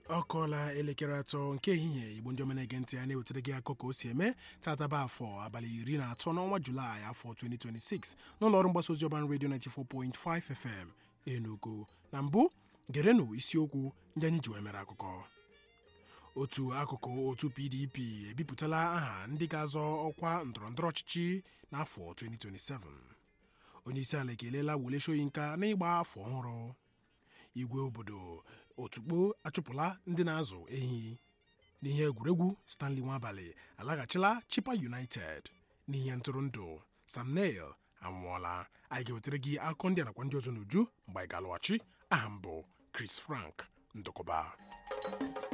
ọ kọọla elekere atọ nke ehihie igbo ndị omenege ntị a na-ewetara gị akụkọ ka o si eme tataba afọ abalị iri na atọ n'ọnwa julaị afọ 2026 n'ụlọ ọrụ mgbasa ozi ọban redio 94.5 fm enugu na mbụ gerenụ isiokwu ndị anyị ji wee mere akụkọ otu akụkụ otu pdp ebipụtala aha ndị ga-azọ ọkwa ndọrọndọrọ ọchịchị n'afọ 2027 onyeisiala ekelela Wole Soyinka n'ịgba afọ ọhụrụ igwe obodo otukpo achụpụla ndị na-azụ ehi n'ihe egwuregwu Stanley Nwabalị alaghachila Chipa United n'ihe ntụrụndụ Sam Neill anwụọla anyị ga-ewetara gị akụkọ ndị anakwa ndị ọzọ n'uju mgbe anyị ga-alọghachi aha mbụ Chris Frank Ndụkọba